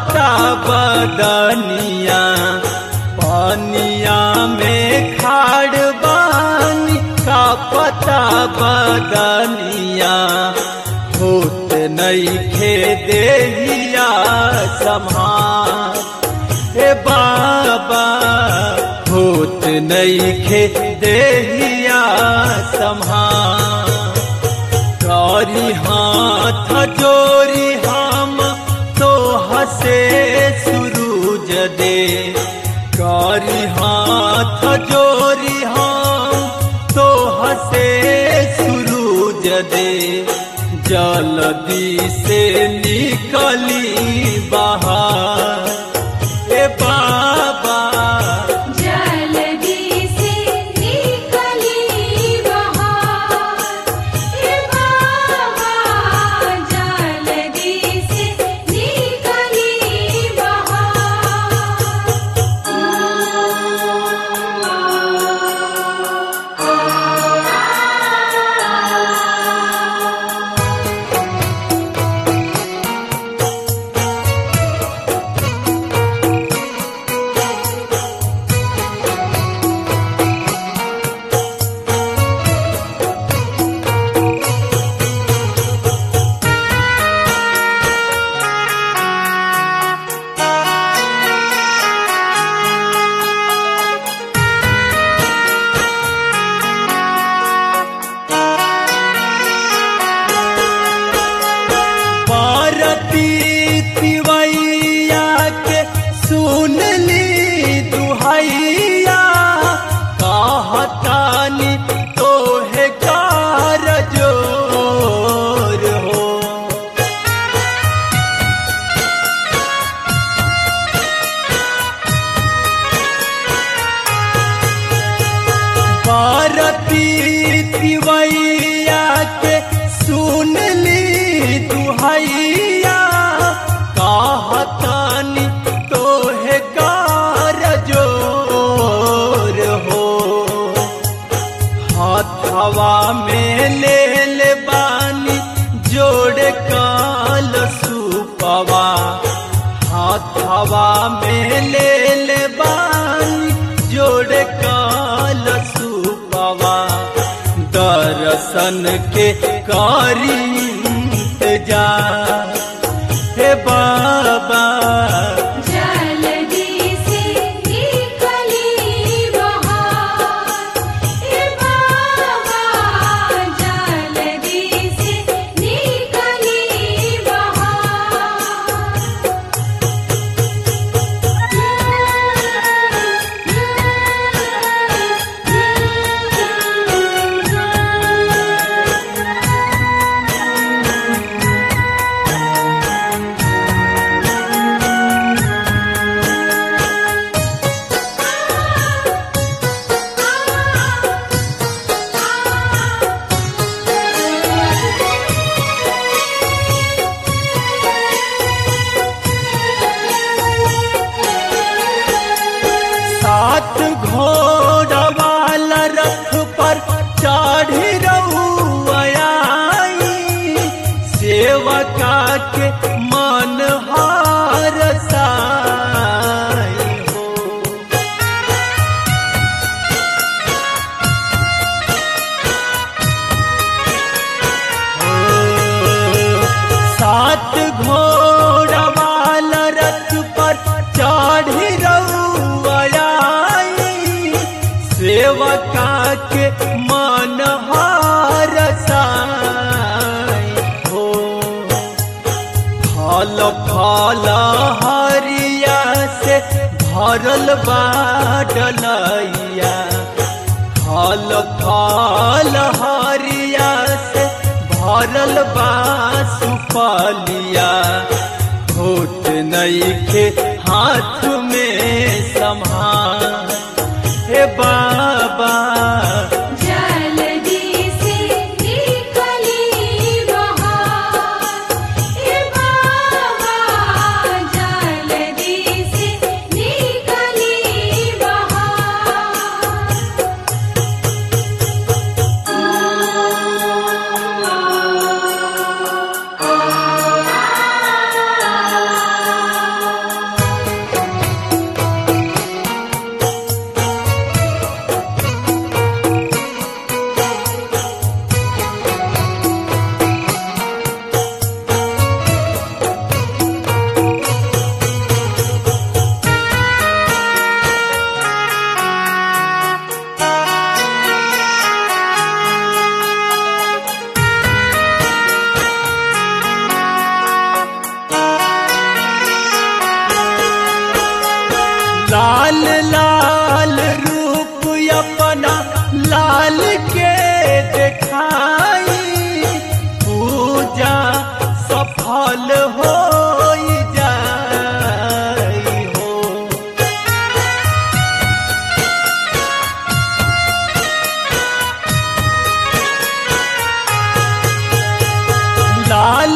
पता बदनिया पानिया में खाड़ बानी का पता बदनिया होत नईखे देहिया सम्हार हे बाबा होत नईखे देहिया सम्हार करी हाथ जोरी हम तो हसे सुरूज दे करी हाथ जोरी हम तो हसे सुरूज दे जल्दी से निकली बाहर ए बाबा जल्दी से निकली बाहर हे बाबा जल्दी से निकली बाहर पारती तिवैया के सुन ली दुहैया कहतानी तोहे कार जोर हो पारती तिवैया के सुन ली दुहैया कहतानी तोहे कार जोर हो हाथवा में ले ले बानी जोड़ काल सुपवा हाथवा में ले ले बानी जोड़ काल सुपवा दर्शन के कारी इंतजार हे बाबा जल्दी से निकली बाहर हे बाबा जल्दी से निकली बाहर सात घोड़ा वाला रथ पर चढ़ी रउआई सेवका के मन हार साई हो सात घोड़ा वाला रथ पर चढ़ी रउआई सेवका के मन हार साई हो फल फल हरिया से भरल बाडलैया फल फल हरिया से भरल बा सुपलिया होत नईखे हाथ में संभाल हे बाबा जल्दी से निकली बाहर हे बाबा जल्दी से निकली बाहर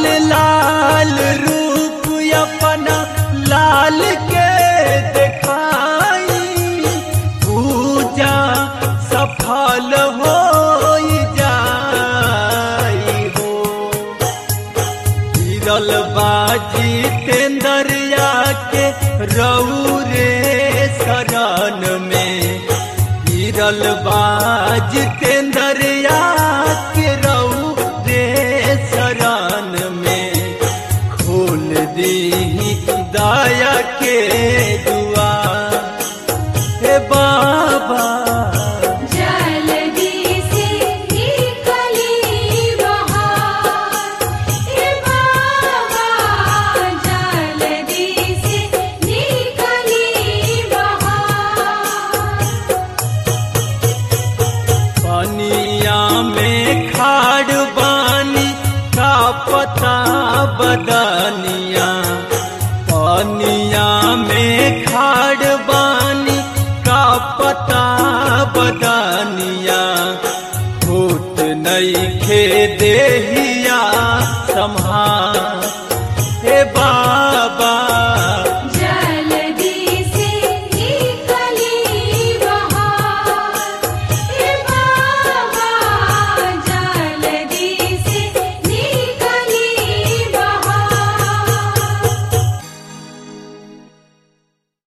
लाल लाल रूप अपना लाल के दिखाई पूजा सफल हो जाई हो गिरल बाजी तेंदरिया के रौरे शरण में गिरल बाज तेंदरिया के रौरे शरण में खोल दी दया के दुआ हे बाबा जल्दी से निकली बाहर हे बाबा जल्दी से निकली बाहर पनिया में खाड़ बानी का पता बदनिया पनिया में खाड़ बानी का पता बदनिया फूट नहीं खे देहिया संभाल